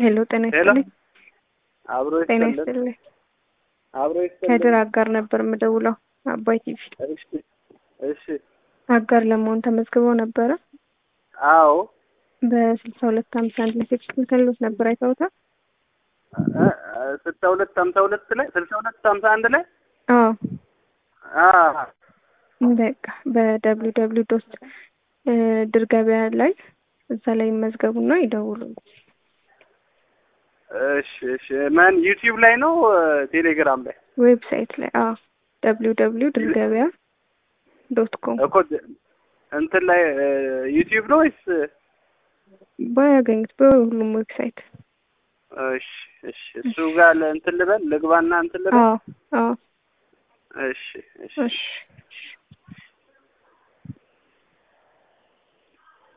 ሄሎ ጤና ሄሎ ይስጥልኝ። አብሮ ጤና ይስጥልን ይስጥልኝ። አብሮ ከድር ይስጥልን። አጋር ነበር የምደውለው አባይ ቲቪ እሺ እሺ አጋር ለመሆን ተመዝግበው ነበረ አዎ በስልሳ ሁለት ሀምሳ አንድ ላይ ቴክስት ልከልዎት ነበር አይተውታል? እ እ ስልሳ ሁለት ሀምሳ ሁለት ላይ ስልሳ ሁለት ሀምሳ አንድ ላይ አዎ አ በቃ በደብሊው ደብሊው ዶት ድር ገበያ ላይ እዛ ላይ ይመዝገቡና ይደውሉ። እሺ እሺ ማን ዩቲዩብ ላይ ነው ቴሌግራም ላይ ዌብሳይት ላይ አዎ ደብሊው ደብሊው ድር ገበያ ዶት ኮም እኮ እንትን ላይ ዩቲዩብ ነው ወይስ ባያገኙት በሁሉም ዌብሳይት እሺ እሺ እሱ ጋር እንትን ልበል ልግባና እንትን ልበል አዎ አዎ እሺ እሺ እሺ